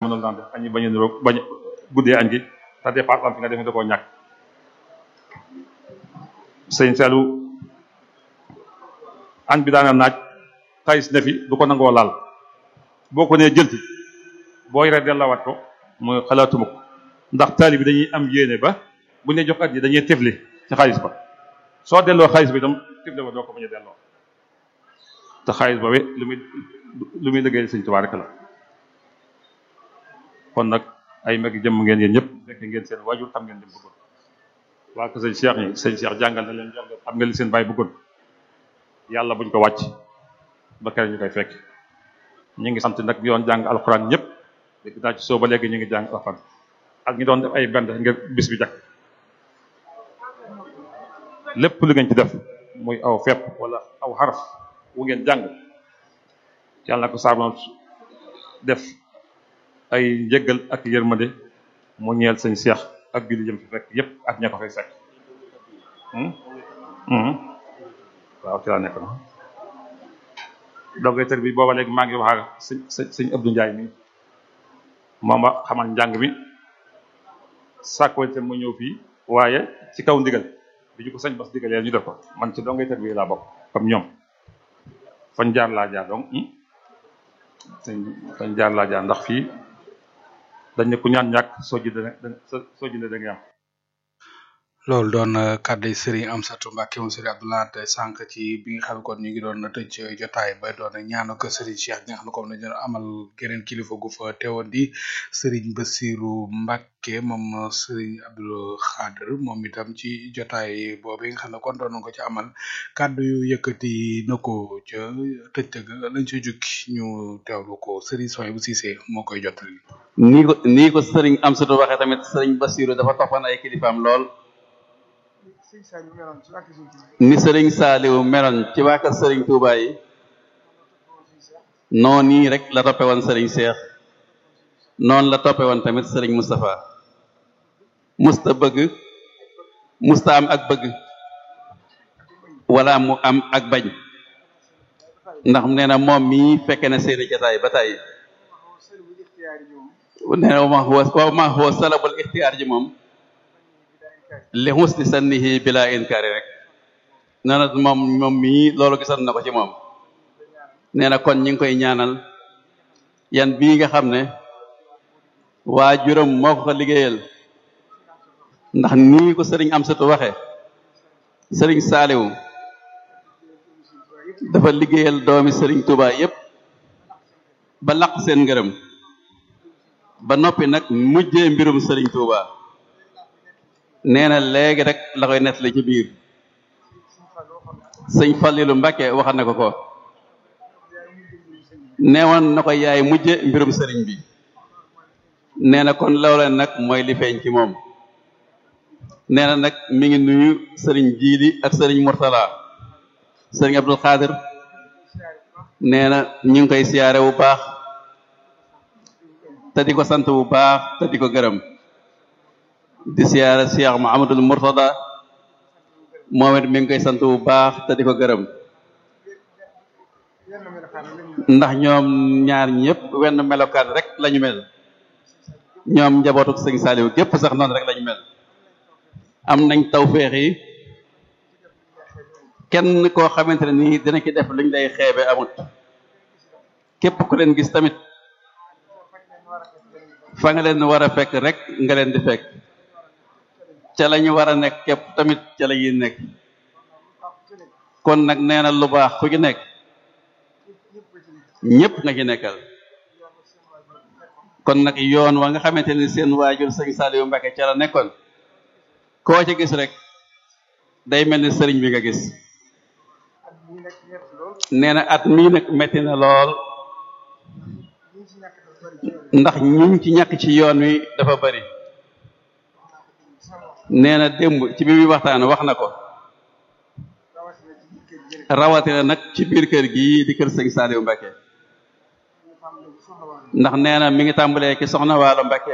mënul daan def añi bañ a niroog bañ guddee añ gi te départ am fi nga def da koo ñàkk sëñ Saliou añ bi daana naaj tayis ne fi du ko nangoo laal boo ko nee jëlti boo yoree dellawaat ko mooy xalaatuma ko ndax taali bi dañuy am yéene ba bu ñu jox at yi dañuy tefli ci xaalis ba soo delloo xaalis bi itam tefli ba doo ko bañ a delloo te xaalis boobu lu muy lu muy liggéey sëñ Tuubaa rek la kon nag ay mag jëmm ngeen yéen ñëpp fekk ngeen seen waajur xam ngeen lim bëggoon waa ko sëñ Cheikh ñi sëñ Cheikh jàngal na leen jàngal xam nga li seen baay bëggoon yàlla buñ ko wàcc ba kere ñu koy fekk ñu ngi sant nag ñu doon jàng alxuraan ñëpp dégg naa ci soo ba léegi ñu ngi jàng alxuraan ak ñi doon def ay bend ngir bis bi jakk lépp lu ngeen ci def muy aw fepp wala aw xaraf wu ngeen jàng yàlla na ko saabon def ay njëggal ak yërmande mu ñeel sëñ Cheikh ak julli jëm fi fekk yépp ak ña ko fay fekk waaw ci laa nekk na doggeetar bi booba léegi maa ngi wax ak sëñ sëñ sëñ Abdou Ndiaye mi moom a xamal njàng mi sàkkwante mu ñëw fii waaye ci kaw ndigal bi ñu ko sañ bas digalee ñu def ko man ci donggeetar bi laa bokk comme ñoom fañ jaar laa jaar donc sëñ fañ jaar laa jaar ndax fii dañ ne ku ñaan ñàkk soo ji dana soo ji da nga am loolu doon kàddu Serigne Amsatou Mbacke moom Serigne Abdoulaye sànq ci bi nga xam ne kon ñu ngi doon tëj jotaay ba doon ñaanu ko Serigne Cheikh bi nga xam ne comme dañu amal geneen kilifa gu fa teewoon di Serigne Bassirou Mbacke moom Serigne Abdou Khader moom itam ci jotaay boobu nga xam ne kon doon ko ci amal kàddu yu yëkkati na ko ca tëj tëgg lañ ca jukki ñu teewlu ko Serigne Soy bu Cissé moo koy jottali. nii ko nii ko Serigne Amsatou waxee tamit Serigne Bassirou dafa toppan ay kilifaam lool. ni sëriñ Saaliw meloon ci waa kër sëriñ Touba yi noonu nii rek la toppe woon sëriñ Cheikh noonu la toppe woon tamit sëriñ Moustapha musta bëgg musta am ak bëgg wala mu am ak bañ ndax nee na moom mii fekke na seeni jataay ba tey nee na ma wa ma huwa salabul ixtiyaar ji moom li husni sannihi bila inkaari rek nee na moom moom mii loolu gisoon na ko ci moom nee na kon ñi ngi koy ñaanal yan bii nga xam ne waa juróom moo ko ko liggéeyal ndax nii ko sëriñ Amsatu waxe sëriñ Saaliw dafa liggéeyal doomi sëriñ Touba yépp ba laq seen ngërëm ba noppi nag mujjee mbirum sëriñ Touba nee na léegi rek la koy nettali ci biir sëñ Fallilu Mbàkke waxal na ko ko neewoon na ko yaay mujje mbirum sëriñ bi nee na kon loola nag mooy li feeñ ci moom nee na nag mi ngi nuyu sëriñ Jiili ak sëriñ Murtala sëriñ Abdul Xaadir nee na ñu ngi koy siyaare bu baax te di ko sant bu baax te di ko gërëm di siyaare Cheikh Muhammadul Murtada moom it mi ngi koy sant bu baax te di ko gërëm ndax ñoom ñaar ñëpp wenn melokaan rek lañu mel ñoom njabootuk sëñ Saliou gépp sax noonu rek lañu mel am nañ tawféex yi kenn koo xamante ne nii dina ci def luñ lay xeebe amut képp ku leen gis tamit fa nga leen war a fekk rek nga leen di fekk ca la ñu war a nekk képp tamit ca la ñuy nekk kon nag nee na lu baax ku ci nekk ñëpp nga ci nekkal kon nag yoon wa nga xamante ni seen waajur sëñ Saliou Mbacke ca la nekkoon koo ci gis rek day mel ni sëriñ bi nga gis nee na at mii nag metti na lool ndax ñiñ ci ñàkk ci yoon wi dafa bari nee na démb ci bi muy waxtaan wax na ko rawatina nag ci biir kër gii di kër sëñ Saliou Mbacke ndax nee na mi ngi tàmbalee ci soxna Waalo Mbacke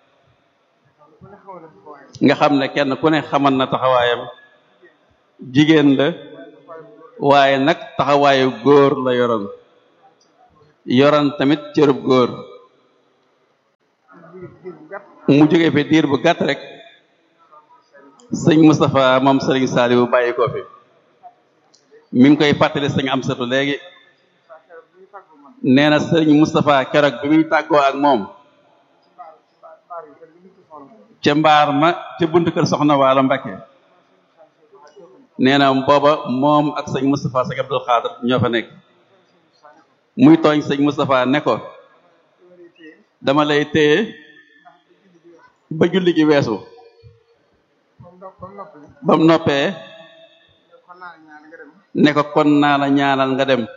nga xam ne kenn ku ne xamal na taxawaayam jigéen la waaye nag taxawaayu góor la yoroon yoroon tamit cërub góor mu jógee fi diir bu gàtt rek sëñ Moustapha moom sëriñ Saliou bàyyi ko fi mi ngi koy fàttali sëñ Amsatu léegi nee na sëriñ Moustapha keroog bi muy tàggoo ak moom ca mbaar ma ca buntu kër soxna waalo Mbakke nee na booba moom ak sëñ Moustapha sëñ Abdul Xaadir ñoo fa nekk muy tooñ sëñ Moustapha ne ko dama lay téye ba julli gi weesu ba mu noppee ne ko kon naa la ñaanal nga dem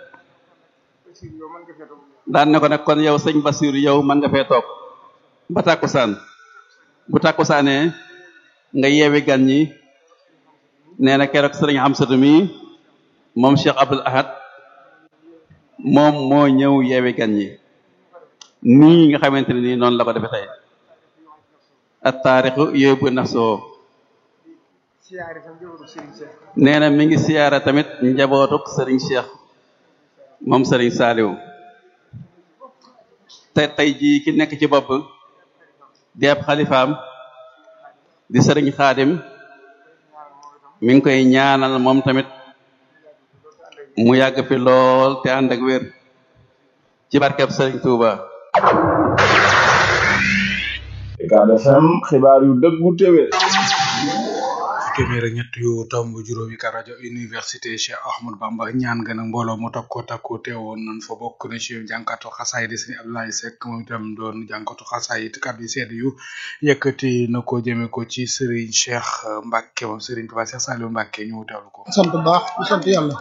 daan ne ko nag kon yow sëñ Basiru yow mën nga fee toog ba tàkkusaan bu tàkkusaanee nga yeewi gan ñi nee na keroog sëriñ Amsatu mi moom Cheikh Abdul Ahad moom moo ñëw yeewi gan ñi nii nga xamante ne nii noonu la ko defee tey at taarixu yóbbu nafsoo nee na mi ngi siyaara tamit njabootuk sëriñ Cheikh moom sëriñ Saaliw te tey jii ki nekk ci bopp di ab xalifaam di sëriñ Xaadim mi ngi koy ñaanal moom tamit mu yàgg fi lool te ànd ak wér ci barkeb sëriñ Touba. Ucab FM xibaar yu dëggu téwé téeméer ak ñett yu tomb juróomi ka rajo université Cheikh Ahmadou Bamba ñaan nga nag mbooloo mu takko takku teewoon nañ fa bokk na ci jànkatu xasaay di sëñ Abdoulaye Seck moom itam doon jànkatu xasaay it kàddu yu sedd yu yëkkati na ko jëme ko ci Serigne Cheikh Mbacke moom Serigne Touba Cheikh Saliou Mbacke ñu teewlu ko. sant baax di sant yàlla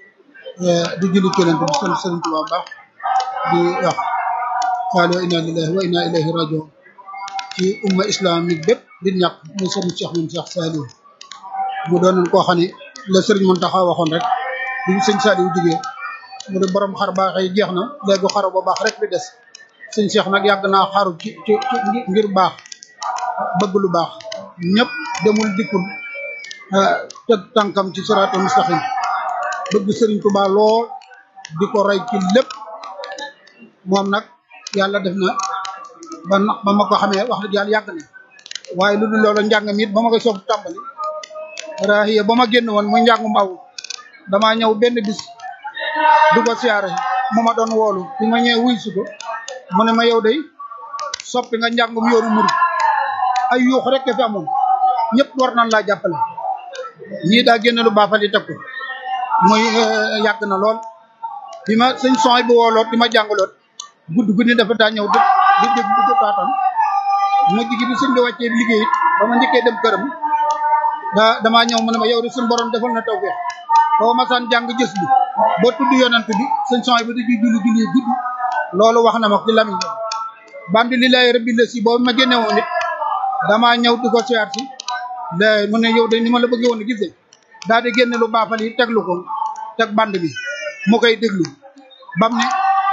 di julli keneen di sant Serigne Touba baax di wax qaalo inna lillahi wa inna ilayhi rajiun ci umma islamique bépp di ñàkk muy Serigne Cheikh moom Cheikh Saliou mu doon koo xam ne la Serigne Mountakha waxoon rek bi ñu sëñ Saliou jugee mu ne borom xar baax yi jeex na léegi xaru ba baax rek bi des sëñ Cheikh nag yàgg naa xaru ci ci ngir baax bëgg lu baax ñëpp demul dikkul teg tànkam ci siraatul mustaqim bëgg Serigne Touba lool di ko roy ci lépp moom nag yàlla def na ba ba ma ko xamee wax dëgg yàlla yàgg na waaye lu dul loolu njàng mi it ba ma koy soog tàmbali rahiya ba ma génn woon muy njàngum aw damaa ñëw benn bis du ko siyaare mu ma doon woolu bi ma ñëwee wuy si ko mu ne ma yow day soppi nga njàngum yoonu murid ay yuux rek fi amoon ñëpp war nañ laa jàppale ñii daa génn lu baafali teg ko muy yàgg na lool bi ma sëñ son bi wooloot di ma jàngaloot gudd guddi dafa daa ñëw di di di di taatam mu jigi bi sëñ bi wàccee liggéey it ba ma njëkkee dem këram daa damaa ñëw mu ne ma yow de suñu borom defal na tawfeex boo ma saan jàng gës bi boo tudd yonent bi sëñ son bi di ci julli julli gudd loolu wax na ma ci lamiñ bandi lillahi rabbil si boobu ma génne woon it damaa ñëw di ko siyaar si la mu ne yow de ni ma la bëggee woon a gisee daal di génne lu baafal yi teglu ko teg band bi mu koy déglu bam ne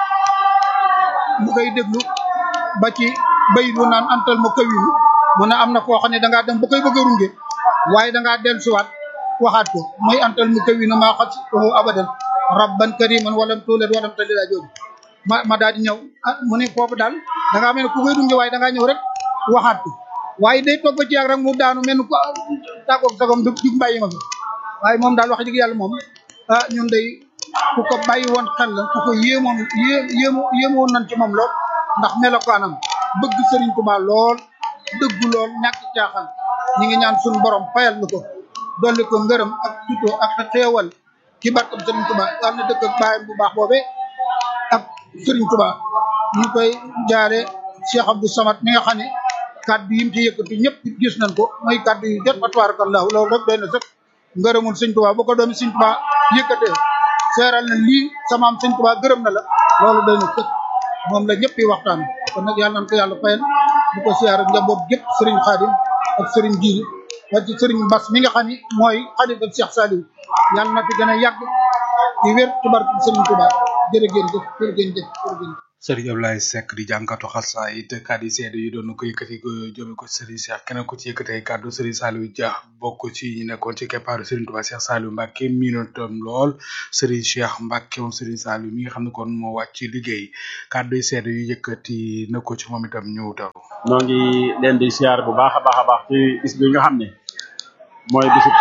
mu koy déglu ba ci bay bu naan antal ma kawinu mu ne am na foo xam ne dangaa dem ba koy bëgg a runge waaye dangaa dellusiwaat waxaat ko mooy antal mu kawinu maa xas abadan rabban kariman walam tuulat walam talila jooju ma ma daal di ñëw ah mu ne foofu daal dangaa mel ne ku koy runge waaye dangaa ñëw rek waxaat ko waaye day toog ba ci yàgg rek mu daanu mel ni ko tàggoog sagom du jug mbàyyi ma fi waaye moom daal wax dëgg yàlla moom ah ñun day ku ko bàyyi woon xel la ku ko yéemoon yé yéemo yéemoon nañ ci moom lool ndax melokaanam bëgg Serigne Touba lool dëggu lool ñàkk caaxaan ñi ngi ñaan suñu borom fayal nu ko dolli ko ngërëm ak tutoo ak xeewal ci barkam Serigne Touba yàlla na dëkk ak baayam bu baax boobee ak Serigne Touba ñu koy jaare Cheikh Abdou Samad mi nga xam ne kaddu yi mu ci yëkkati ñëpp gis nañ ko mooy kaddu yu jot fa tabarakallahu loolu rek doy na sëkk ngërëmul Serigne Touba bu ko doomi Serigne Touba yëkkatee seeral na lii samaam Serigne Touba gërëm na la loolu doy na sëkk moom la ñëpp yi waxtaan kon nag yàlla nañ ko yàlla fayal bu ko siyaar ak njaboot gépp Serigne Khadim ak Serigne Djili ak ci Serigne Bass mi nga xam ni mooy xalifa Cheikh Saliou yàlla na fi gën a yàgg di wér ci barke Serigne Touba jërë ngeen jëf jërë ngeen jëf jërë ngeen jëf Serigne Abdoulaye Seck di jànkatu xasaayid kàddu yi seede yi doon na ko yëkkati ko jëme ko Serigne Cheikh keneen ko ci yëkkatee kàddu Serigne Saliou Dia bokk ci ñi nekkoon ci keppaaru Serigne Touba Cheikh Saliou Mbacke miinotam lool Serigne Cheikh Mbacke moom Serigne Saliou mi nga xam ne kon moo wàcc ci liggéey kàddu yi seede yu yëkkati na ko ci moom itam ñëw taw. noo ngi leen di siyaar bu baax a baax a baax ci bis bi nga xam ne mooy bisub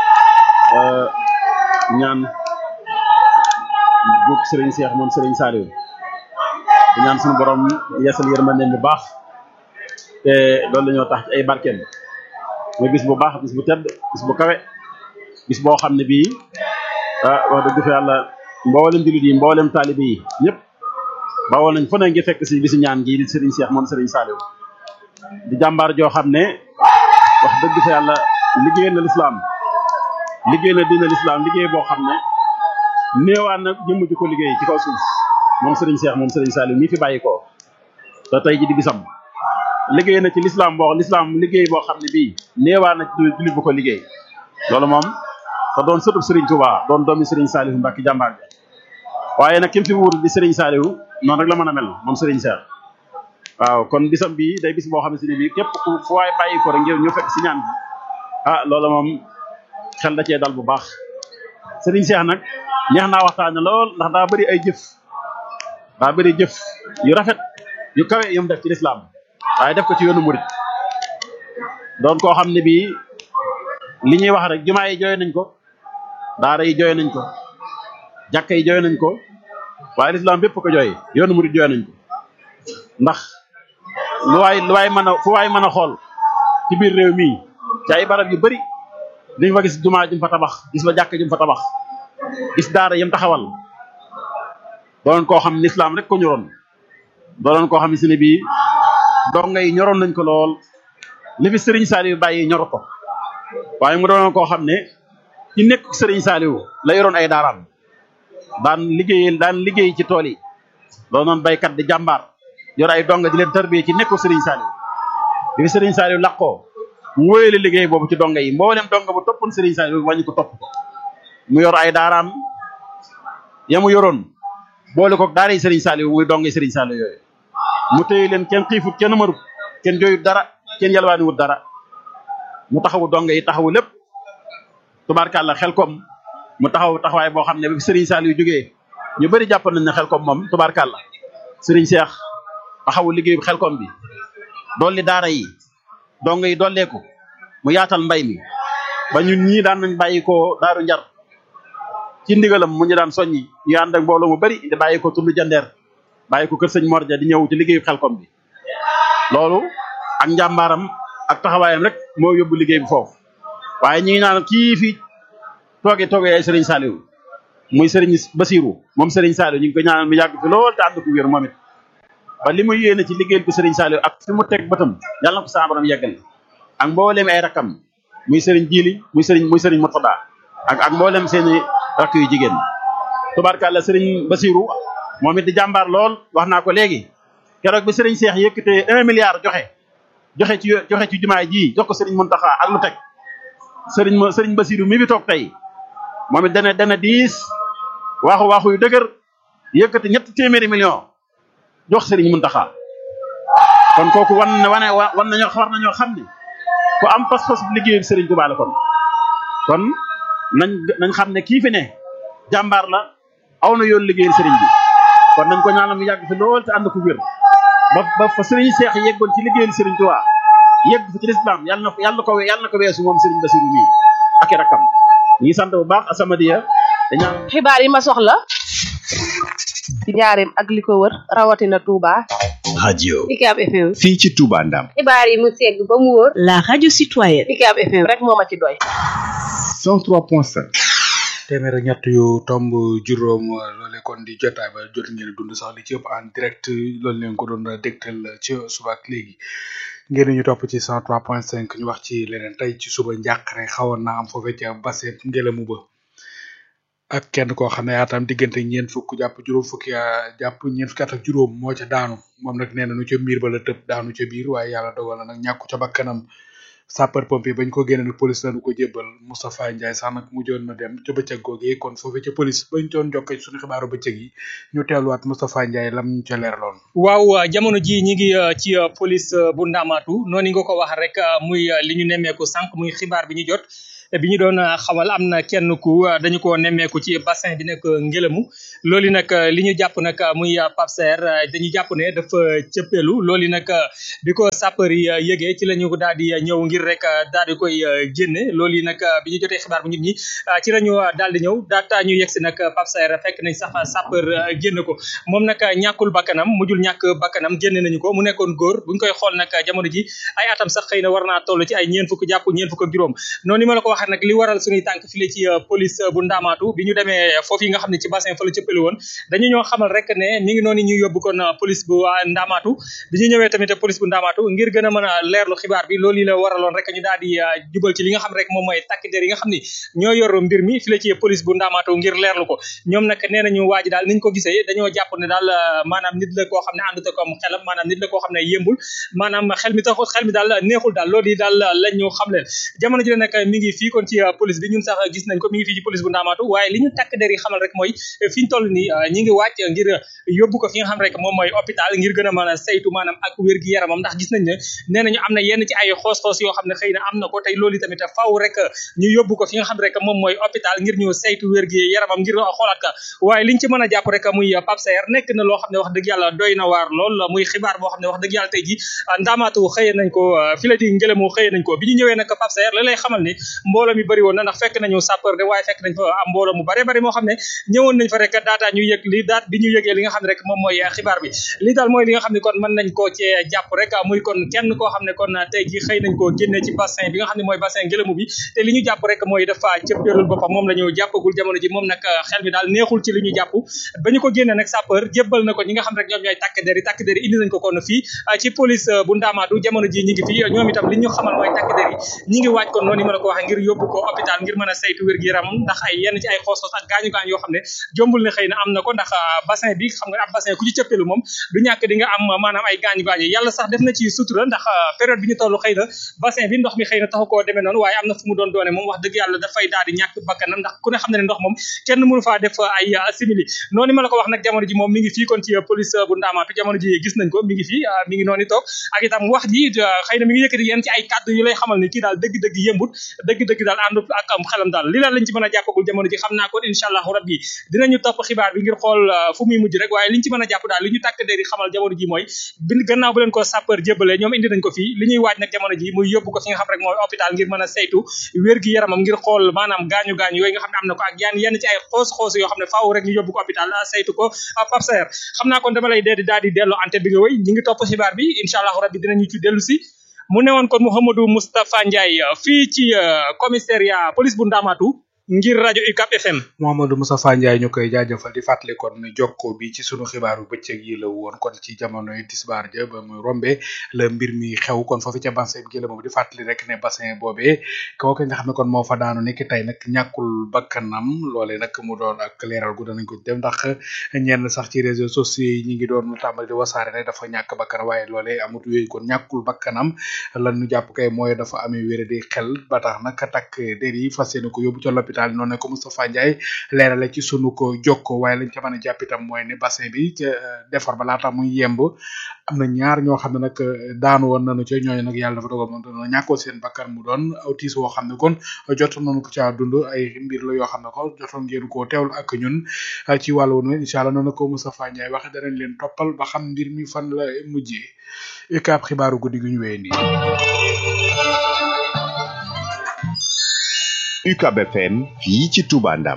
ñaan bu Serigne Cheikh moom Serigne Saliou di ñaan suñu borom yeesal yërmande bu baax te loolu la ñoo tax ci ay barkeem muy bis bu baax bis bu tedd bis bu kawe bis boo xam ne bii ah wax dëgg fa yàlla mboolem jullit yi mboolem taalibe yi ñëpp bawoo nañ fu ne ngi fekk si bisi ñaan gi di Serigne Cheikh moom Serigne Saliou di jàmbaar joo xam ne wax dëgg fa yàlla liggéey na lislaam liggéey na diina lislaam liggéey boo xam ne néewaan na jëmm ji ko liggéey ci kaw suuf moom Serigne Cheikh moom Serigne Saliou mii fi bàyyi ko te tey ji di bisam liggéey na ci lislaam boo lislaam liggéey boo xam ne bii néewaan na ci jullit bu ko liggéey loolu moom te doon sëtub Serigne Touba doon doomi Serigne Saliou Mbacke jàmbaar bi waaye nag kim fi wuur di Serigne Saliou noonu rek la mën a mel moom Serigne Cheikh waaw kon bisam bii day bis boo xam ne bii képp ku fu waay bàyyi ko rek ngir ñu fekk si ñaan bi ah loolu moom xel da cee dal bu baax Serigne Cheikh nag neex naa waxtaane lool ndax daa bëri ay jëf daa bëri jëf yu rafet yu kawe yu mu def ci lislaam waaye def ko ci yoonu murit doon koo xam ne bii li ñuy wax rek jumaa yi jooy nañ ko daara yi jooy nañ ko jàkka yi jooy nañ ko waaye lislaam bépp ko jooy yoonu murit jooy nañ ko ndax lu waay lu waay mën a fu waay mën a xool ci biir réew mii ci ay barab yu bëri dañ fa gis jumaa jum fa tabax gis fa jàkk jum fa tabax gis daara yam taxawal doonoon koo xam ne lislaam rek ko ñoroon doonoon koo xam ne si ne bii donga yi ñoroon nañ ko lool li fi Serigne Saliou bàyyi ñor ko waaye mu doonoon koo xam ne ci nekk Serigne Saliou la yoroon ay daaraam daan liggéey daan liggéey ci tool yi doonoon baykat di jàmbaar yor ay donga di leen tarbiyee ci nekk Serigne Saliou bi fi Serigne Saliou laqoo mu wóyale liggéey boobu ci donga yi mboolem donga bu toppoon Serigne Saliou wàññi ko topp ko mu yor ay daaraam ya mu yoroon boole ko daara yi Serigne Saliou muy donga Serigne Saliou yooyu mu téye leen kenn xiifut kenn marut kenn jooyut dara kenn yalwaaniwut dara mu taxawu donga yi taxawu lépp tubaarkàlla xel kom mu taxaw taxawaay boo xam ne bi Serigne Saliou jógee ñu bëri jàpp nañ ne xel kom moom tubaarkàlla Serigne Cheikh taxawu liggéey bi xel kom bi dolli daara yi donga yi dolleeku mu yaatal mbay mi ba ñun ñii daan nañ bàyyi ko daaru njar ci ndigalam mu ñu daan soññi ñu ànd ak mbooloo mu bari di bàyyi ko tund jandeer bàyyi ko kër sëñ Morja di ñëw ci liggéeyu xelkom bi loolu ak njàmbaaram ak taxawaayam rek moo yóbbu liggéey bi foofu waaye ñi ngi naan kii fi tooge tooge ay sëriñ Saliou muy sëriñ Basirou moom sëriñ Saliou ñu ngi ko ñaanal mu yàgg fi lool te ànd ko wér moom it ba li muy yéene ci liggéeyal ko sëriñ Saliou ak fi mu teg bëtam yàlla na ko saa borom yeggal ak mboolem ay rakkam muy sëriñ Jili muy sëriñ muy sëriñ Murtada ak ak mboolem seeni rakk yu jigéen tubaarkàlla sëriñ Basirou moom it di jàmbaar lool wax naa ko léegi keroog bi sëriñ Cheikh yëkkatee un milliard joxe joxe ci joxe ci jumaay ji jox ko sëriñ Muntaxa ak lu teg sëriñ ma sëriñ Basirou mi fi toog tey moom it dana dana diis waaxu waaxu yu dëgër yëkkati ñetti téeméeri million jox sëriñ Muntaxa kon kooku wan na wane wan nañoo war nañoo xam ne ku am pas-pas liggéeyu sëriñ Tuubaa la kon kon nañ nañ xam ne kii fi ne jàmbaar la aw na yoon liggéeyal sëriñ bi kon nañ ko ñaanal mu yàgg fi lool te ànd ko wér ba ba fa sëriñ Seex yeggoon ci liggéeyal sëriñ Tuubaa yegg fa ci lislaam yàlla na ko yàlla na ko yàlla na ko weesu moom sëriñ Basiru mii ak i rakkam ñu ngi sant bu baax Asamadiya dañaan xibaar yi ma soxla ci njaareem ak li ko wër rawatina Touba. radio UCAB FM. fii ci Touba Ndam xibaar yi mu segg ba mu wóor. la radio citoyenne. UCAB FM rek moo ma ci doy. 103.5 téeméer ak ñett yu tomb juróom loole kon di jotaay ba jot ngeen dund sax li ci ëpp en direct loolu leen ko doon dégtal ci suba ak léegi ngeen ñu topp ci 103.5 ñu wax ci leneen tey ci suba njàqare xawoon na am foofee ca baseet ngelamu ba ak kenn koo xam ne yaatam diggante ñeent fukk jàpp juróom fukki jàpp ñeent fukki at ak juróom moo ca daanu moom nag nee na nu ca miir ba la tëb daanu ca biir waaye yàlla dogal na nag ñàkku ca bakkanam sapeur pompier bañ ko génne nag police lañu ko jébbal Moustapha Ndiaye sax nag mujjoon na dem ca bëccëg googee kon foofu ca police bañ doon jokkee suñu xibaaru bëccëg yi ñu teeluwaat Moustapha Ndiaye lam ñu ca leeraloon. waaw jamono ji ñi ngi uh, ci uh, police uh, bu Ndamatu noonu nga ko wax rek muy li ñu nemmeeku sànq muy xibaar bi ñu jot bi ñu doon xamal am na kenn ku dañu ko nemmeeku ci bassin bi nekk ngelamu loolu nag li ñu jàpp nag muy Pape Serre dañu jàpp ne dafa cëppeelu loolu nag bi ko sapeur yi yëgee ci la ñu daal di ñëw ngir rek daal di koy génne loolu nag bi ñu jotee xibaar bu nit ñi ci la ñu daal di ñëw daata ñu yegsi nag Pape Serre fekk nañ sax sapeur génne ko moom nag ñàkkul bakkanam mujjul ñàkk bakkanam génne nañu ko mu nekkoon góor buñ koy xool nag jamono ji ay atam sax xëy na war naa toll ci ay ñeen fukk jàpp ñeen fukk ak juróom noonu ma la ko waxee nag li waral suñuy tànk file ci police bu ndaamaatu bi ñu demee foofu yi nga xam ne ci bassin fa la cëppali woon dañu ñoo xamal rek ne mi ngi noonu ñu yóbbu kon police bu ndaamaatu bi ñu ñëwee tamit police bu ndaamaatu ngir gën a mën a leerlu xibaar bi loolu yi la waraloon rek ñu daal di jubal ci li nga xam rek moom mooy takk der yi nga xam ni ñoo yor mbir mi file ci police bu ndaamaatu ngir leerlu ko ñoom nag nee nañu waa ji daal niñ ko gisee dañoo jàpp ne daal maanaam nit la koo xam ne àndut ak am xelam maanaam nit la koo xam ne yëmbul maanaam xel mi taxul xel mi daal neexul daal loolu yi daal lañ ñu xam leen jamono ji la nag mi ngi fii kon ci police bi ñun sax gis nañ ko mi ngi fii ci police bu ndaamaatu waaye li ñu takk der yi xamal rek mooy fi ñu toll nii ñi ngi wàcc ngir yóbbu ko fi nga xam rek moom mooy hôpital ngir gën a mën a saytu maanaam ak wér gi yaramam ndax gis nañ ne nee nañu am na yenn ci ay xoos-xoos yoo xam ne xëy na am na ko tey loolu tamit faaw rek ñu yóbbu ko fi nga xam rek moom mooy hôpital ngir ñu saytu wér gi yaramam ngir xoolaat ka waaye liñ ci mën a jàpp rek muy Pape Saer nekk na loo xam ne wax dëgg yàlla doy na waar lool muy xibaar boo xam ne wax dëgg yàlla tey ji ndaamaatu xëye nañ ko fi la di ngelamu xëye nañ ko bi ñu ñëwee nag Pape Saer la lay xamal ni mbooloo mi bëri woon na ndax fekk nañu sapeur de waaye fekk nañ fa am mbooloo mu bare bari moo xam ne ñëwoon nañ fa rek daata ñu yëg li daat bi ñu yëgee li nga xam ne rek moom mooy xibaar bi li daal mooy li nga xam ne kon mën nañ koo cee jàpp rek muy kon kenn koo xam ne kon tey ji xëy nañ koo génne ci bassin bi nga xam ne mooy bassin ngelamu bi te li ñu jàpp rek mooy dafa cëppeelul boppam moom la ñu jàppagul jamono ji moom nag xel mi daal neexul ci li ñu jàpp ba ñu ko génne nag sapeur jébbal na ko ñi nga xam rek ñoom ñooy takk der yi takk der yi indi nañ ko kon fii ci police bu ndaamaatu jamono ji ñi ngi fii ñoom itam li ñu xamal mooy takk der yi ñi ngi waaj kon noonu ma la ko waxee ngir yóbbu ko hôpital ngir mën a saytu wér gi yaramam ndax ay yenn ci ay xoos-xoos ak gaañu gaañ yoo xam ne jombul ne xëy na am na ko ndax bassin bi xam nga ab bassin ku ci cëppelu moom du ñàkk di nga am maanaam ay gaañu gaañu yàlla sax def na ci sutura ndax période bi ñu toll xëy na bassin bi ndox mi xëy na taxu koo demee noonu waaye am na fu mu doon doone moom wax dëgg yàlla dafay daal di ñàkk bakkanam ndax ku ne xam ne ne ndox moom kenn mënu faa def ay simili noonu ma la ko wax nag jamono ji moom mi ngi fii kon ci police bu ndaamaatu jamono ji gis nañ ko mi ngi fii mi ngi noonu toog ak itam wax ji xëy na mi ngi yëkkati yenn ci ay kàddu yu lay xamal ni kii daal dëgg-dëgg yëmbut dëgg-dëgg daal àndut ak am xelam daal li la lañ ci mën a jàppagul jamono ji xam naa kon incha allahu rabbi dinañu topp xibaar bi ngir xool fu muy mujj rek waaye liñ ci mën a jàpp daal li ñu tàkk der yi xamal jamono ji mooy bi gannaaw bu leen ko sapeur jébbalee ñoom indi nañ ko fii li ñuy waaj nag jamono ji muy yóbbu ko fi nga xam rek mooy hôpital ngir mën a saytu wér gi yaramam ngir xool maanaam gaañu gaañu yooyu nga xam ne am na ko ak yan yenn ci ay xoos xoos yoo xam ne faaw rek ñu yóbbu ko hôpital saytu ko Pape Saer xam naa kon dama lay dee di daal di delloo ante bi nga wéy ñi ngi topp xibaar bi incha allahu rabbi dinañu ci dellu si mu newoon kon Mouhamadou Moustapha Ndiaye fii ci commissariat police bu Ndamatu ngir rajo UCAP FM. Mouhamadou Moustapha Ndiaye ñu koy jaajëfal di fàttali kon jokko bi ci sunu xibaaru bëccëg yi la woon kon ci jamonoy tisbaar ja ba muy rombe la mbir mi xew kon foofu ca bassin bi moom di fàttali rek ne bassin boobee kooku nga xam ne kon moo fa daanu nekk tey nag ñàkkul bakkanam loole nag mu doon ak leeral gu danañ ko def ndax ñenn sax ci réseaux sociaux yi ñi ngi doon tàmbali di wasaare ne dafa ñàkk bakkan waaye loole amut yooyu kon ñàkkul bakkanam lan ñu jàpp kay mooy dafa amee wéré di xel ba tax nag takk der yi fas yéene ko yóbbu ca l'hôpital noonu ne ko Moustapha Ndiaye leerale ci sunu ko jokko waaye lañ ca mën a jàpp itam mooy ne bassin bi ca defar ba laata muy yemb am na ñaar ñoo xam ne nag daanu woon nañu ca ñooñu nag yàlla dafa dogal moom dañoo ñàkkoo seen bakkan mu doon autis woo xam ne kon jot nañu ko caa dund ay mbir la yoo xam ne ko jotoon ngeen koo teewlu ak ñun ci wàllu woon incha allah noonu ko Moustapha Ndiaye waxe danañ leen toppal ba xam mbir mi fan la mujjee UCAB xibaaru guddi gi ñu wéy nii UCAB FM fii ci Touba Ndam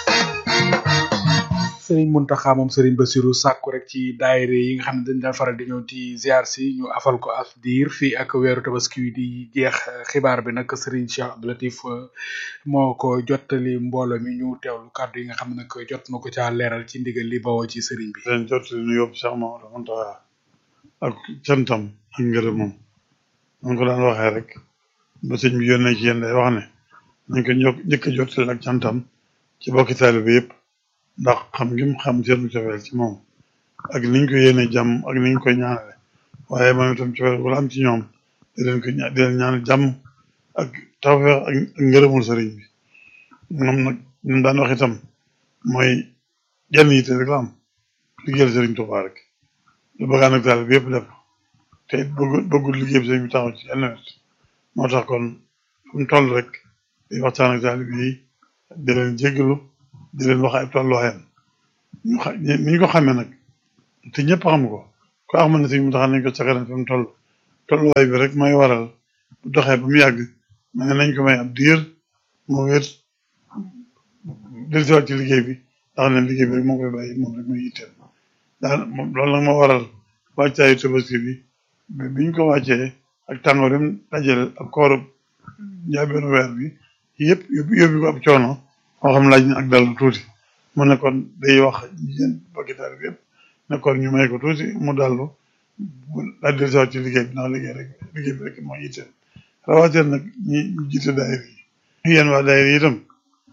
Serigne Mountakha moom Serigne Bassirou sàkku rek ci daayira yi nga xam ne dañ daan faral di ñëw ci ziar si ñu afal ko af diir fii ak weeru tabaski wi di jeex xibaar bi nag Serigne Cheikh Abdou Latif moo ko jottali mbooloo mi ñu teewlu kàddu yi nga xam ne nag jot na ko caa leeral ci ndigal li bawoo ci Serigne bi. leen jottali nu yóbbu Cheikh Mamadou Mountakha ak cantam ak ngërëmam man ko daan waxee rek ba sëñ bi yónnee ci yéen day wax ne nañ ko ño njëkk a jottali ak cantam ci bokki taalibe yëpp ndax xam ngim xam seenu cofeel ci moom ak niñ ko yéene jàmm ak niñ koy ñaanale waaye moom itam cofeel wala am ci ñoom di leen ko ña di leen ñaanal jàmm ak tawfeex ak ngërëmul sëriñ bi moom nag ñun daan wax itam mooy jenn yitte rek la am liggéeyal sëriñ Tuubaa rek lu bëggaan nag taal bi yëpp def te it bëggul bëggul liggéey bi sëriñ bi taxaw ci yenn wet moo tax kon fu mu toll rek di waxtaan ak taalib yi di leen jéggalu di leen wax ay tolluwaayam ñu xa ni ñu ko xamee nag te ñëpp xam ko ko xam ne sëriñ mu taxaw nañ ko sakaran fi mu toll tolluwaay bi rek mooy waral bu doxee ba mu yàgg ma ne nañ ko may ab diir mu wér dellusiwaat ci liggéey bi ndax ne liggéey bi rek moo koy bàyyi moom rek muy yitteel daan moom loolu nag moo waral wàccaayu tabaski bi bi biñ ko wàccee ak tàngoor dem dajale ak kooru njaabeenu weer bi yëpp yóbbu yóbbu ko ab coono moo xam laaj na ak dal tuuti mu ne kon day wax yéen bakitaar bi yëpp ne kon ñu may ko tuuti mu dallu daal di dellusiwaat ci liggéey bi ndax liggéey rek liggéey bi rek moo yitteel rawatina nag ñi ñu jiite daayira yi yéen waa daayira yi itam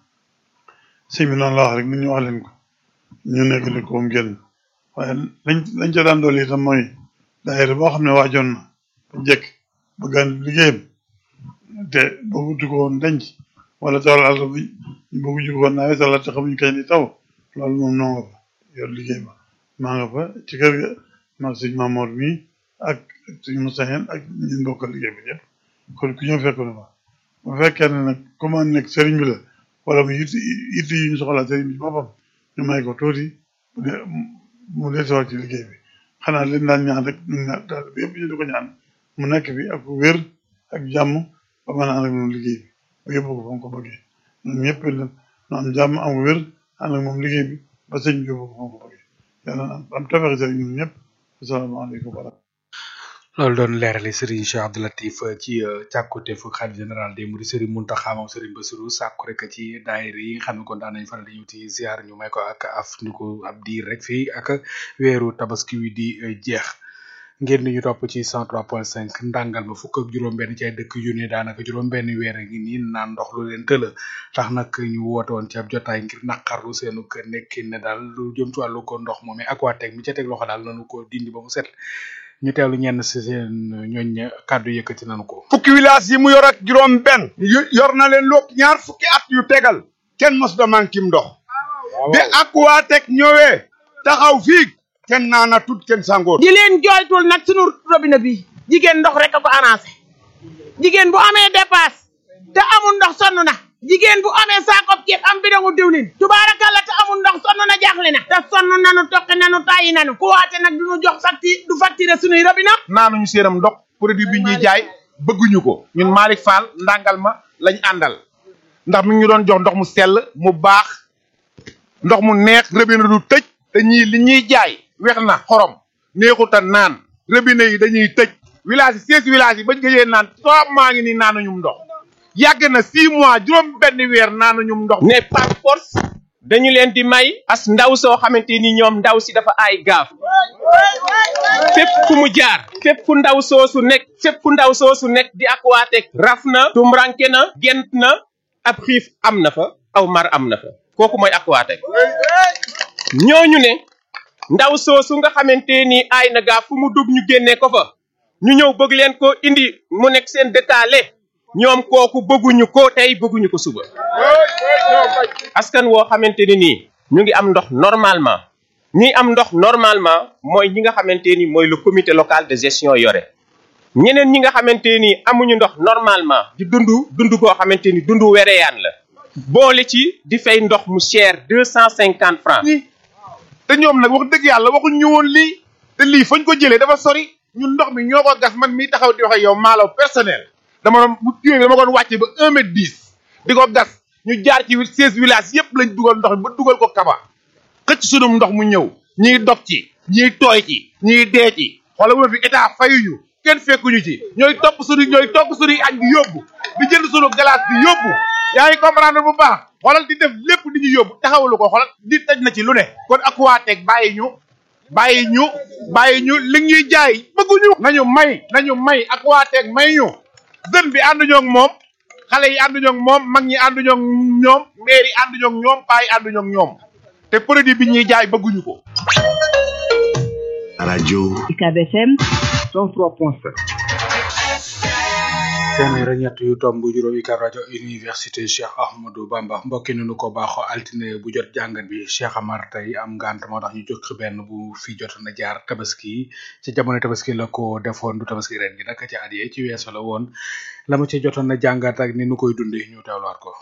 sëñ bi noonu la wax rek nit ñu wax leen ko ñu nekk li ko mu génn waaye lañ lañ ca daan dool itam mooy daayira boo xam ne waajoon na ba njëkk bëggaan liggéeyam te bëggutu ko woon denc wala tool àll bi ñu bëgguñu ko woon nawet wala te xamuñ kañ di taw loolu moom noo nga fa yor liggéey ba maa nga fa ci kër ga maag sëñ Mamoor mi ak sëñ Moussa Hène ak ñun bokkal liggéey bi ñëpp kon ku ñëw fekk na fa bu fekkee ne nag comme nekk sëriñ bi la wala mu yitti yitti yi ñu soxla sëriñ bi boppam ñu may ko tuuti mu de mu desewaat ci liggéey bi xanaa leen daan ñaan rek ñun ñaar daal bi yëpp ñu di ko ñaan mu nekk bi ak wér ak jàmm ba mën a ànd ak moom liggéey bi ba yóbbu ko fa mu ko bëggee ñun ñëpp ñu am jàmm am wér ànd ak moom liggéey bi ba sëñ bi yóbbu ko fa mu ko bëggee yàlla na am tawfeex sëriñ ñun ñëpp asalaamaaleykum wa loolu doon leerali Serigne Cheikh Abdou Latif ci càkkute fu xalif général des Mourides Serigne Mountakha moom Serigne Bassirou sàkku rek ci daayira yi nga xam ne kon daan nañ faral di ñëw ci ziar ñu may ko ak af ñu ko ab diir rek fii ak weeru tabaski wi di jeex ngeen ni ñu topp ci 103.5 ndàngal ma fukk ak juróom-benn ci ay dëkk yu ne daanaka juróom-benn weer ngi nii naan ndox lu leen tëla tax nag ñu woote woon ci ab jotaay ngir naqarlu seenu kër nekkin ne daal lu jëm ci wàllu ko ndox moom ak waa teg mi ca teg loxo daal nanu ko dindi ba mu set ñu teewlu ñenn si seen ñooñ kàddu yëkkati nañu ko. fukki village yi mu yor ak juróom benn yor na leen lépp ñaar fukki at yu tegal kenn mos da mankim ndox bi Aquatech ñëwee taxaw fii kenn naana tut kenn sangoot di leen jooytul nag sunu robinet bi jigéen ndox rek a ko arrangé jigéen bu amee dépasse te amul ndox sonn na jigéen bu amee saakoob ceeb am bidongu diwlin tubaarakalla te amul ndox sonn na jaaxle na te sonn nanu toqi nanu tàyyi nanu ku waate nag du ñu jox facture du facturer sunuy robinet naanuñu séeram ndox produit bi ñuy jaay bëgguñu ko ñun Malick Fall ndàngal ma lañ àndal ndax mi ngi ñu doon jox ndox mu sell mu baax ndox mu neex robinet du tëj te ñii li ñuy jaay wex na xorom neexuta naan robinet yi dañuy tëj village yi seize village yi bañ gëjee naan trois maa ngi nii naanuñu ndox yàgg na six mois juróom benn weer naanuñu ndox ne par force dañu leen di may as ndaw soo xamante ni ñoom ndaw si dafa aay gaaf fépp fu mu jaar fépp fu ndaw soosu nekk fépp fu ndaw soosu nekk di Aquatech raf na tumranke na gent na ab xiif am na fa aw mar am na fa kooku mooy Aquatech ñooñu ne ndaw soosu nga xamante ni aay na gaaf fu mu dugg ñu génnee ko fa ñu ñëw bëgg leen ko indi mu nekk seen dëkkaale ñoom kooku bëgguñu ko tey bëgguñu ko suba askan woo xamante ni nii ñu ngi am ndox normalement ñi am ndox normalement mooy ñi nga xamante ni mooy le comité local de gestion yore ñeneen ñi nga xamante ni amuñu ndox normalement di dund dund koo xamante ni dund wereyaan la boole ci di fay ndox mu cher deux cent cinquante francs te ñoom nag wax dëgg yàlla waxuñ ñu woon lii te lii fañ ko jëlee dafa sori ñun ndox mi ñoo ko gas man mii taxaw di wax ak yow maalaw personnel dama doon bu tuyee bi dama doon wàcce ba un mètre dix di ko gas ñu jaar ci seize villages yëpp lañ dugal ndox mi ba dugal ko kaba xëcc sunum ndox mu ñëw ñiy dog ci ñiy tooy ci ñiy dee ci xoolal bu fi état fayuñu kenn fekkuñu ci ñooy topp suñu ñooy topp suñuy añ di yóbbu di jënd suñu glace di yóbbu yaa ngi comprendre bu baax xoolal di def lépp di ñu yóbbu taxawalu ko xoolal di taj na ci lu ne kon Aquatech bàyyi ñu bàyyi ñu bàyyi ñu li ñuy jaay bëgguñu nañu may nañu may Aquatech may ñu jeune bi ànduñoo ak moom xale yi ànduñoo ak moom mag ñi ànduñoo ak ñoom maire yi ànduñoo ak ñoom paa yi ànduñoo ak ñoom te produit bi ñuy jaay bëgguñu ko. rajo UCAB FM 103.5 téeméer ak ñett yu tomb juróom UCAB rajo université Cheikh Ahmadou Bamba mbokki nu ko baaxoo altine bu jot jàngat bi Cheikh Amar tey am ngant moo tax ñu jóg benn bu fi jot na jaar tabaski ci jamono tabaski la ko defoon du tabaski ren gi nag ci at yee ci weesu la woon la mu ci jotoon na jàngat ak ni nu koy dundee ñu teewluwaat ko.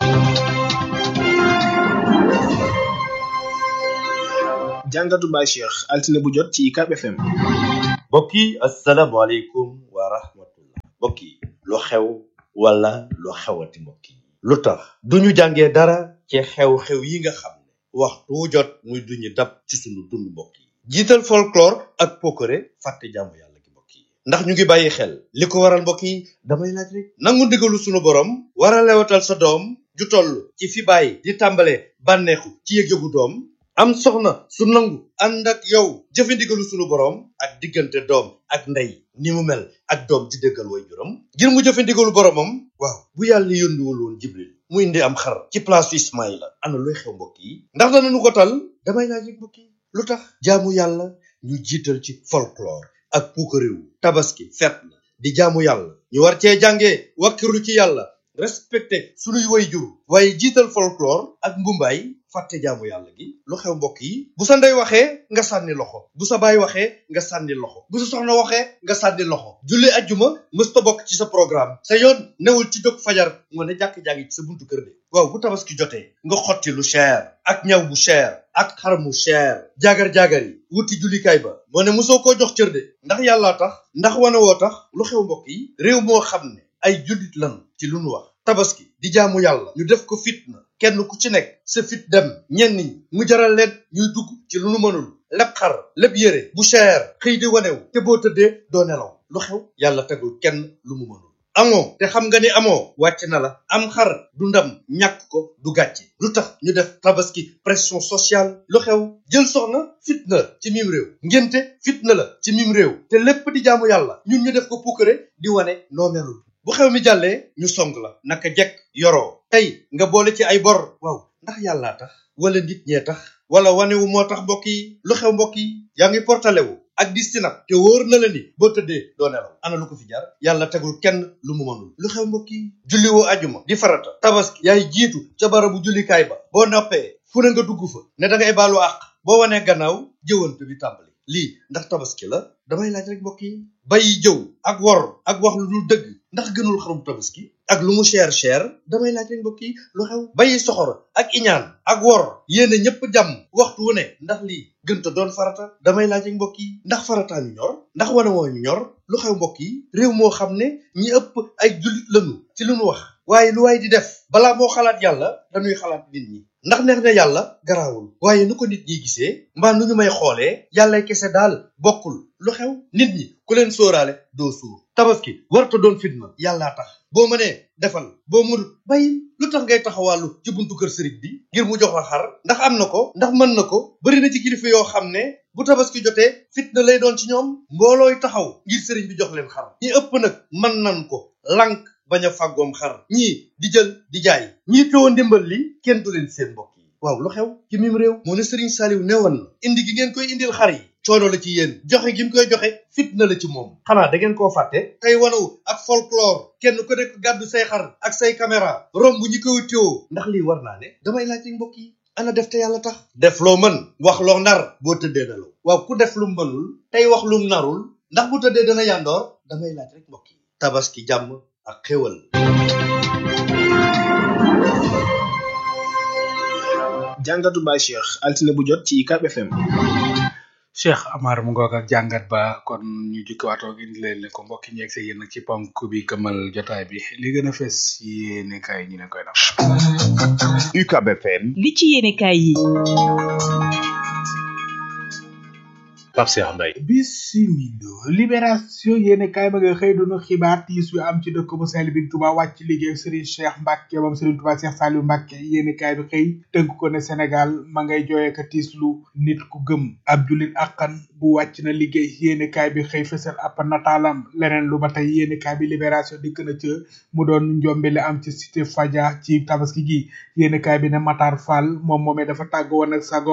jàngatu Baye Cheikh altine bu jot ci UCAB FM. mbokk yi asalaamaaleykum wa rahmatullah mbokk yi lu xew wala lu xewati mbokk yi lu tax duñu jàngee dara ci xew-xew yi nga xam ne waxtu wu jot muy duñu dab ci sunu dund mbokk yi jiital folklore ak pokore fàtte jàmm yàlla gi mbokk yi ndax ñu ngi bàyyi xel li ko waral mbokk yi damay laaj rek nangu ndigalu sunu borom war a lewatal sa doom ju toll ci fi bàyyi di tàmbale bànneexu ci yëg-yëgu doom am soxna su nangu ànd ak yow jëfandigalu sunu borom ak diggante doom ak ndey ni mu mel ak doom ji dëggal way juram ngir mu jëfandigalu boromam waaw bu yàlla yónniwul woon jibril mu indi am xar ci place ismaïla ana luy xew mbokk yi ndax danañu ko tal damay laaj rek mbokk yi lu tax jaamu yàlla ñu jiital ci folklore ak puukaréew tabaski fet la di jaamu yàlla ñu war cee jàngee wakkiru ci yàlla respecté sunuy way jur waaye jiital folklore ak mbumbaay fàtte jaamu yàlla gi lu xew mbokk yi bu sa ndey waxee nga sànni loxo bu sa baay waxee nga sànni loxo bu sa soxna waxee nga sànni loxo julli ajjuma mësta bokk ci sa programme sa yoon newul ci jóg fajar nga ne jàkk-jàngi ci sa buntu kër de waaw bu tabaski jotee nga xotti lu cher ak ñaw bu cher ak xar mu cher jaagar-jaagar yi wuti jullikaay ba moo ne mosoo koo jox cër de ndax yàllaa tax ndax wane woo tax lu xew mbokk yi réew moo xam ne ay jullit lan ci lu nu wax tabaski di jaamu yàlla ñu def ko fitna kenn ku ci nekk sa fit dem ñenn ñi mu jaral leen ñuy dugg ci lu nu mënul lépp xar lépp yére bu cher xëy di wanew te boo tëddee doo nelaw lu xew yàlla tegul kenn lu mu mënul amoo te xam nga ni amoo wàcc na la am xar du ndam ñàkk ko du gàcce lu tax ñu def tabaski pression sociale lu xew jël soxna fitna ci mim réew ngénte fitna la ci mim réew te lépp di jaamu yàlla ñun ñu def ko puukare di wane noo melul bu xew mi jàllee ñu song la naka jekk yoroo tey nga boole ci ay bor waaw ndax yàllaa tax wala nit ñee tax wala wanewu moo tax mbokk yi lu xew mbokk yi yaa ngi portale wu ak dis ci nag te wóor na la ni boo tëddee doo nelaw ana lu ko fi jar yàlla tegul kenn lu mu mënul lu xew mbokk yi julli woo ajuma di farata tabaski yaay jiitu ca barabu jullikaay ba boo noppee fu ne nga dugg fa ne da ngay baalu àq boo wanee gannaaw jëwante bi tàmbali lii ndax tabaski la damay laaj rek mbokk yi bàyyi jëw ak wor ak wax lu dul dëgg ndax gënul xarum tabaski ak lu mu cher cher damay laaj rek mbokk yi lu xew bàyyi soxor ak iñaan ak wor yéene ñëpp jàmm waxtu wu ne ndax lii gënta doon farata damay laaj rek mbokk yi ndax farataa ñu ñor ndax wane woo ñu ñor lu xew mbokk yi réew moo xam ne ñi ëpp ay jullit lañu ci lu nu wax waaye lu waay di def balaa moo xalaat yàlla dañuy xalaat nit ñi ndax neex na yàlla garaawul waaye nu ko nit ñi gisee mbaa nu ñu may xoolee yàllay kese daal bokkul lu xew nit ñi ku leen sóoraale doo suur tabaski warta doon fitna yàllaa tax boo mënee defal boo mënut bàyyil lu tax ngay taxawàllu ci buntu kër sëriñ bi ngir mu jox la xar ndax am na ko ndax mën na ko bari na ci kilifa yoo xam ne bu tabaski jotee fitna lay doon ci ñoom mboolooy taxaw ngir sëriñ bi jox leen xar ñi ëpp nag mën nan ko lànk bañ a fàggoom xar ñii di jël di jaay ñii teewoo ndimbal li kenn du leen seen mbokk yi waaw lu xew ci mim réew moo ne sëriñ Saaliw newoon na indi gi ngeen koy indil xar yi coono la ci yéen joxe gi mu koy joxe fitna la ci moom xanaa da ngeen koo fàtte tey wanaw ak folklore kenn ku nekk gàddu say xar ak say caméra romb ñi koy teewoo ndax lii war naa ne damay laaj rek mbokk yi ana def te yàlla tax def loo mën wax loo nar boo tëddee nelaw waaw ku def lu mënul tey wax lu narul ndax bu tëddee dana yàndoor damay laaj rek mbokk yi tabaski jàmm ak xéwal jàngatu Baye Cheikh altine bu jot ci UCAB FM. Cheikh Amar mu ngoog ak jàngat ba kon ñu jukkiwaatoo indi leen ko mbokki ñeeg sa yéen nag ci ponk bi këmal jotaay bi li gën a fees yéene kaay ñu leen koy def. UCAB FM. li ci yéene kaay yi. Pape Cheikh Mbaye. bisimilo libération yéene kaay ba nga xëy doonu xibaar tiis yu am ci dëkk bu sell bi Touba wàcc liggéey Serigne Cheikh Mbacke moom Serigne Touba Cheikh Saliou Mbacke yéene kaay bi xëy tënk ko ne Sénégal ma ngay jooyee ka tiislu nit ku gëm ab julit akkan bu wàcc na liggéey yéene kaay bi xëy fësal ab nataalam leneen lu ba tey yéene kaay bi libération dikk na ca mu doon njombe li am ci cité Fadia ci tabaski gi yéene kaay bi ne Matar Fall moom moomee dafa tàgg woon ak sagoom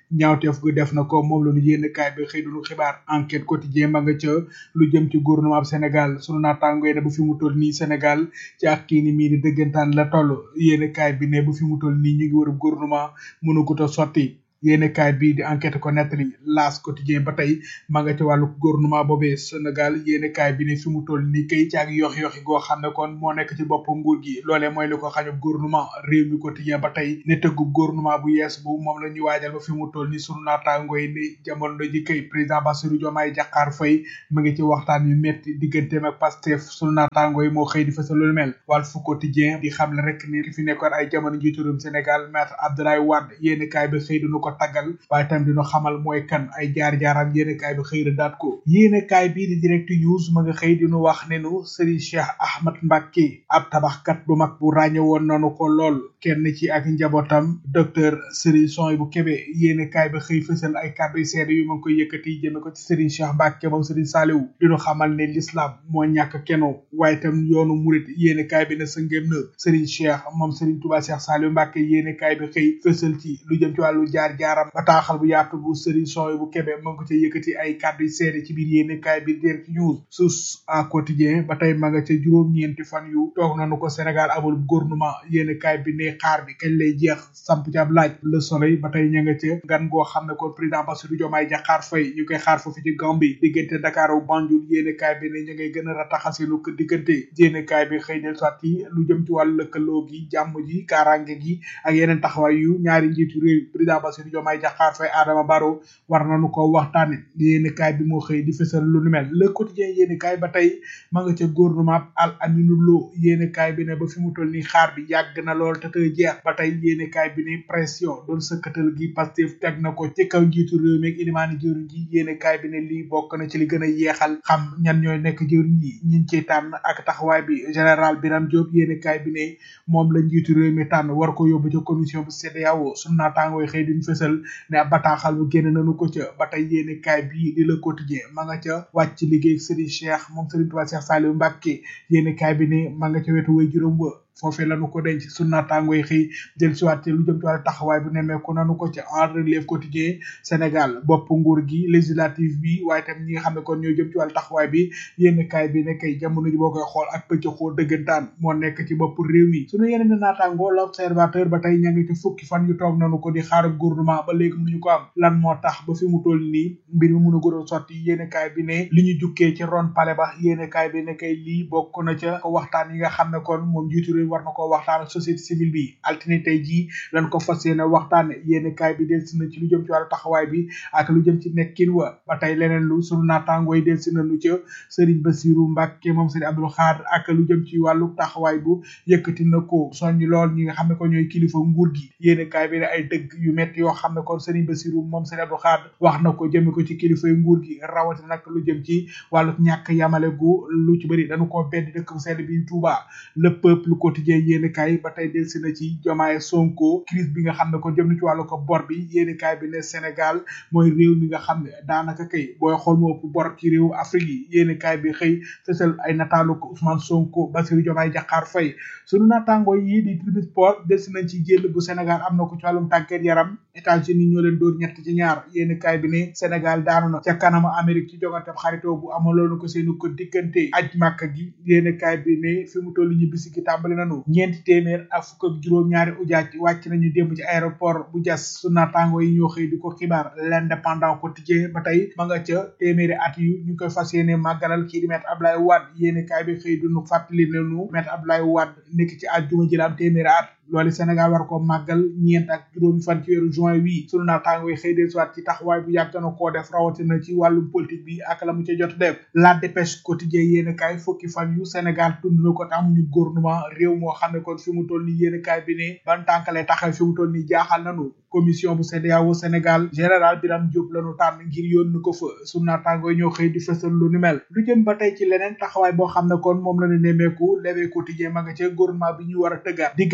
ñaawteef gu def na ko moom la ñu yéen kaay bi xëy duñu xibaar enquête quotidien ma nga ca lu jëm ci gouvernement bu Sénégal sunu naataango yi ne bu fi mu toll nii Sénégal ci ak kii ni mii di dëggantaan la toll yéen kaay bi ne bu fi mu toll nii ñu ngi war a gouvernement mënugut a sotti yéene kaay bii di enquête ko nettali laas quotidien ba tey ma nga ca wàllu gouvernement boobee Sénégal yéene kaay bi ne fi mu toll nii kay ci ak yox yoxi goo xam ne kon moo nekk ci bopp nguur gi loolee mooy li ko xañub gouvernement réew mi quotidien ba tey ne tëggub gouvernement bu yees bu moom la ñuy waajal ba fi mu toll nii sunu naataango yi ni jamono ji kay président Bassirou Diomaye Diakhar Faye mu ngi ci waxtaan yu metti digganteem ak Pastef sunu naataango yi moo xëy di fësal lu mel Walf quotidien di xam le rek ni ki fi nekkoon ay jamono njiitu réewum Sénégal maître Abdoulaye Wade yéene kaay bi xëy dunu ko taggal waaye tam dina xamal mooy kan ay jaar-jaaram yéene kaay bi xëy na daat ko yéene kaay bii di direct news ma nga xëy dinu wax ne nu Serigne Cheikh Ahmad Mbacké ab tabaxkat bu mag bu ràññe woon nanu ko lool kenn ci ak njabootam docteur Serigne Soy bu Kébé yéene kaay bi xëy fësal ay kàddu seede yu ma ngi koy yëkkati jëme ko ci Serigne Cheikh Mbacké moom Serigne Saliou dinu xamal ne l'islam moo ñàkk keno waaye tam yoonu murit yéene kaay bi ne sa ngém na Serigne Cheikh moom Serigne Touba Cheikh Saliou Mbacké yéene kaay bi xëy fësal ci lu jëm ci wàllu jaar-jaaram bataaxal bu yaatu bu Serigne Soy bu Kébé mu ngi ko ca yëkkati ay kàddu yu seede ci biir yéene kaay bi direct news sus à quotidien ba tey ma nga ca juróom-ñeenti fan yu toog nañu ko Sénégal amul gouvernement yéene kaay bi ne xaar bi kañ lay jeex samp ci ab laaj le soleil ba tey ña nga ca gan goo xam ne kon président Bassirou Diomaye Diakhar Faye ñu koy xaar foofu ci Gambie diggante Dakar ak Banjul yéene kaay bi ne ñu ngay gën a rataxaselu ko diggante yéene kaay bi xëy del soit yi lu jëm ci wàllu lëkkaloo gi jàmm ji kaaraange gi ak yeneen taxawaay yu ñaari njiitu réew président Bassirou Diomaye Diakhar Faye Adama Barrow war nañu ko waxtaane yéene kaay bi moo xëy di fësal lu nu mel le quotidien yéene kaay ba tey ma nga ca gouvernement al aminu lo yéene kaay bi ne ba fi mu toll nii xaar bi yàgg na lool te tey jeex ba tey yéene kaay bi ne pression doon sëkkatal gi Pastef teg na ko ci kaw njiitu réew mi ak ilimaani jëwriñ ji yéene kaay bi ne lii bokk na ci li gën a yeexal xam ñan ñooy nekk jëwriñ yi ñiñ ci tànn ak taxawaay bi général Birame Diop yéene kaay bi ne moom la njiitu réew mi tànn war ko yóbbu ca commission bu CEDEAO sunu naataangooy xëy duñ fësal ne ab bataaxal bu génn nañu ko ca ba tey yéene kaay bii di le quotidien ma nga ca wàcc liggéey Serigne Cheikh moom Serigne Touba Cheikh Saliou Mbacké yéene kaay bi ne ma nga ca wetu way juróom wa foofee lañu ko denc sunu naataangoo yi xëy jël si waat ci lu jëm ci wàllu taxawaay bu nemmeeku nanu ko ci en relève quotidien Sénégal bopp nguur gi législative bi waaye tam ñi nga xam ne kon ñoo jëm ci wàllu taxawaay bi yénn kaay bi ne kay jamono ji boo koy xool ak pëcc xool dëggantaan moo nekk ci bopp réew mi sunu yeneen naataangoo l'observateur ba tey ña ngi ci fukki fan yu toog nanu ko di xaar gouvernement ba léegi mënuñu ko am lan moo tax ba fi mu toll nii mbir mi mun a gën a sotti yéen kaay bi ne li ñu jukkee ci ron pale ba yéen kaay bi ne kay lii bokk na ca ko waxtaan yi nga xam ne kon moom jiitu réew war na ko waxtaan ak société civile bi altine tey jii lan ko fas yéene waxtaane yéen kaay bi del si na ci lu jëm ci wàllu taxawaay bi ak lu jëm ci nekkin wa ba tey leneen lu sunu naataangoo yi del si na lu ca Serigne Bassirou Mbacké moom Serigne Abdou Khadre ak lu jëm ci wàllu taxawaay bu yëkkati na ko soññ lool ñi nga xam ne ko ñooy kilifa nguur gi yéen kaay bi ne ay dëgg yu metti yoo xam ne kon Serigne Bassirou moom Serigne Abdou Khadre wax na ko jëme ko ci kilifa yu nguur gi rawatina nag lu jëm ci wàllu ñàkk yamale gu lu ci bëri dañu koo bedd dëkk bu sell bi Touba le peuple quotidien yéen kaay ba tey del si na ci Diomaye Sonko crise bi nga xam ne ko jëm na ci wàllu ko bor bi yéen kaay bi ne Sénégal mooy réew mi nga xam ne daanaka kay booy xool moo ëpp bor ci réew Afrique yi yéen kaay bi xëy fësal ay nataalu ko Ousmane Sonko Bassirou Diomaye Diakhar Faye sunu naataangoo yi di Tribune Sport del si nañ ci jël bu Sénégal am na ko ci wàllum tàggat yaram États-Unis ñoo leen dóor ñett ci ñaar yéen kaay bi ne Sénégal daanu na ca kanam Amérique ci jogante xaritoo bu amaloon ko seenu ko diggante aj màkk gi yéen kaay bi ne fi mu toll ñu bisi gi tàmbali nanu ñeenti téeméer ak fukk ak juróom-ñaari ujaaj wàcc nañu démb ci aéroport bu jas su naataango yi ñoo xëy di ko xibaar l'indépendant quotidien ba tey ma nga ca téeméeri at yu ñu koy fas yéene màggalal kii di maître Abdoulaye Wade yéen kaay bi xëy duñu fàttali ne nu maître Abdoulaye Wade nekk ci àjjuma ji la am téeméeri at loolu Sénégal war ko màggal ñeent ak juróomi fan ci weeru juin wi sunu naataango yi xëy del soit ci taxawaay bu yàgg na koo def rawatina ci wàllum politique bi ak la mu ca jot def la dépêche quotidien yéen kaay fukki fan yu Sénégal tund na ko te amuñu gouvernement réew moo xam ne kon fi mu toll ni yéen kaay bi ne ban tànkalee taxaw fi mu toll ni jaaxal nanu commission bu CEDEAO Sénégal général Birame Diop lañu tànn ngir yónni ko fa sunu naataango yi ñoo xëy di fësal lu ni mel lu jëm ba tey ci leneen taxawaay boo xam ne kon moom la ñu nemmeeku levé quotidien ma nga ca gouvernement bi ñu war a tëggaat diggante Diomaye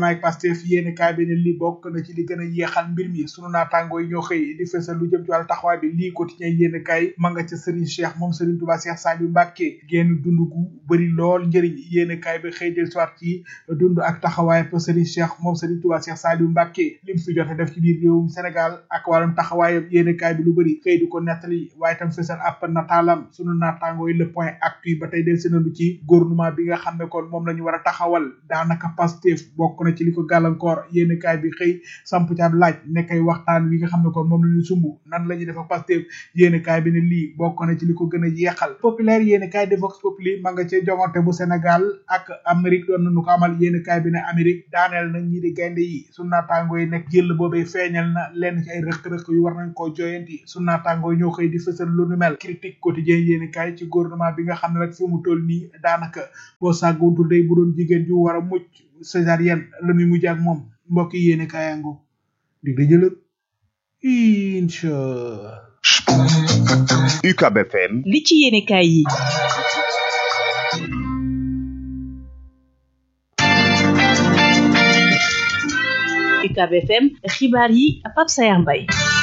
ak Pastef yéene kaay bi ne lii bokk na ci li gën a yeexal mbir mi sunu naataangoo yi ñoo xëy di fësal lu jëm ci wàllu taxawaay bi lii quotidien yéene kaay ma nga ca Serigne Cheikh moom Serigne Touba Cheikh Saliou Mbacké génn dund gu bëri lool njëriñ yéene kaay bi xëy del soit ci dund ak taxawaay pa Serigne Cheikh moom Serigne Touba Cheikh Saliou Mbacké lim fi jot a def ci biir réewum Sénégal ak wàllum taxawaayam yéene kaay bi lu bëri xëy di ko nettali waaye tam fësal ab nataalam sunu naataangoo yi le point actu ba tey del senalu ci gouvernement bi nga xam ne kon moom la ñu war a taxawal daanaka Pastef bokk na ci li ko gàllankoor yéene kaay bi xëy samp ci ab laaj nekkay waxtaan wi nga xam ne kon moom la ñu sumb nan la ñuy def ak Pastef yéene kaay bi ne lii bokk na ci li ko gën a yeexal populaire yéene kaay de Vox Populi ma nga ca jongante bu Sénégal ak Amérique doon nañu ko amal yéene kaay bi ne Amérique daaneel na ñi di gaynde yi su naataangoo yi nekk jël boobee feeñal na lenn ci ay rëq-rëq yu war nañ koo joyanti su naataangoo yi ñoo xëy di fësal lu nu mel critique quotidien yéene kaay ci gouvernement bi nga xam ne rek fi mu toll nii daanaka boo sàgguntul day bu doon jigéen ju war a mucc césarienne la muy mujj ak moom mbokk yi yéene kaayango dig da jëlëg incha UCAB FM li ci yéene kaay yi UCAB FM xibaar yi Pape Sayar Mbaye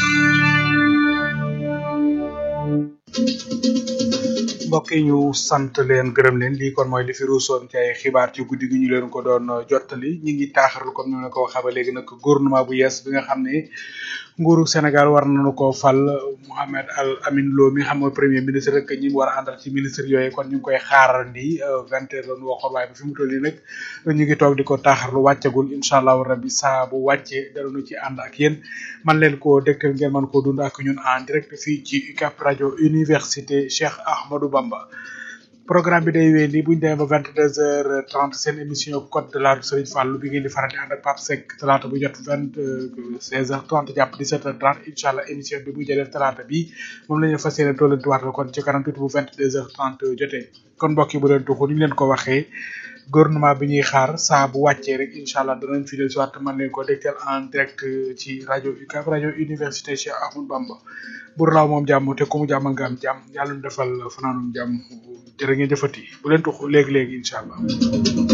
mbokk yi ñu sant leen gërëm leen lii kon mooy li fi ruusoon ci ay xibaar ci guddi gi ñu leen ko doon jottali ñi ngi taaxarlu comme ni ma ko waxee ba léegi nag gouvernement bu yees bi nga xam ne nguuru Sénégal war nañu ko fal Mohamed Al Amin Lo mi nga xam mooy premier ministre rek ñi mu war a àndal ci ministre yooyu kon ñu ngi koy xaarandi vingt heures la ñu waxoon waaye ba fi mu toll nii nag ñu ngi toog di ko taaxarlu wàccagul incha allahu rabbi saa bu wàccee danañu ci ànd ak yéen man leen ko dégtal ngeen mën koo dund ak ñun en direct fii ci UCAB rajo université Cheikh Ahmadou Bamba programme bi day wéy nii bu ñu demee ba vingt deux heures trente seen émission code de la route Serigne Fallou bi ngeen di faral di ànd ak Pape Seck talaata bu jot vingt seize heures trente jàpp dix sept heures trente incha allah émission bi bu jëlee talaata bi moom la ñu fas yéene tollantiwaat la kon ci kanam tuuti bu vingt deux heures trente jotee kon mbokk yi bu leen tuxu ni ñu leen ko waxee gouvernement bi ñuy xaar saa bu wàccee rek incha allah danañ fi del soit man leen ko dégtal en direct ci rajo UCAB rajo université Cheikh Ahmadou Bamba bur laaw moom jàmm te ku mu jàmmal nga am jàmm yàlla ñu defal fanaanum jàmm jërë ngeen jëfati bu leen tuxu léegi-léegi incha allah